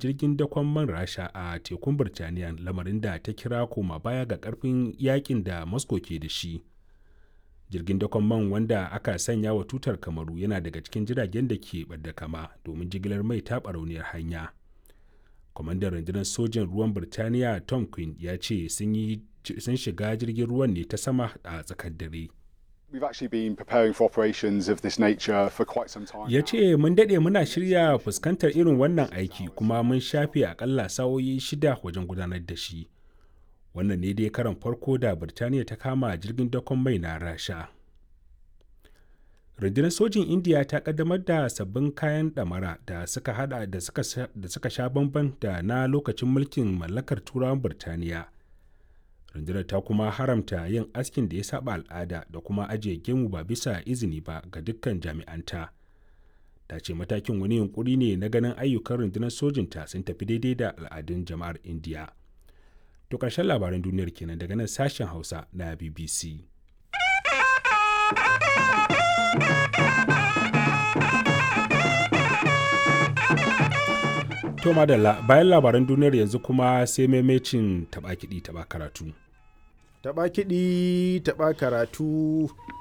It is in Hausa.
jirgin dakon man rasha a tekun birtaniya lamarin da ta kira koma baya ga karfin yakin da moscow ke da shi jirgin dakon man wanda aka sanya wa tutar kamaru yana daga cikin jiragen da ke ɓadda kama domin jigilar mai ta barauniyar hanya kwamandan rundunar sojin ruwan birtaniya tom quinn ya ce sun shiga jirgin ruwan ne ta sama a tsakar dare We've actually been preparing for operations of this nature for quite some time. ya ce mun daɗe muna shirya fuskantar irin wannan aiki kuma mun shafe akalla sa'o'i shida wajen gudanar da shi wannan ne dai karan farko da birtaniya ta kama jirgin dakon mai na rasha rundunar sojin indiya ta kaddamar da sabbin kayan ɗamara da suka hada da suka sha bamban da na lokacin mulkin mallakar turawan birtaniya rundunar ta kuma haramta yin askin da ya saba al'ada da kuma ajiye gemu ba bisa izini ba ga dukkan jami'anta ta ce matakin wani yunkuri ne na ganin ayyukan rundunar sojinta sun tafi daidai da al'adun jama'ar indiya to ƙarshen labaran duniyar kenan daga nan sashen hausa na bbc To madalla bayan labaran duniyar yanzu kuma sai maimacin taɓa kiɗi taɓa karatu. Taɓa kiɗi taɓa karatu.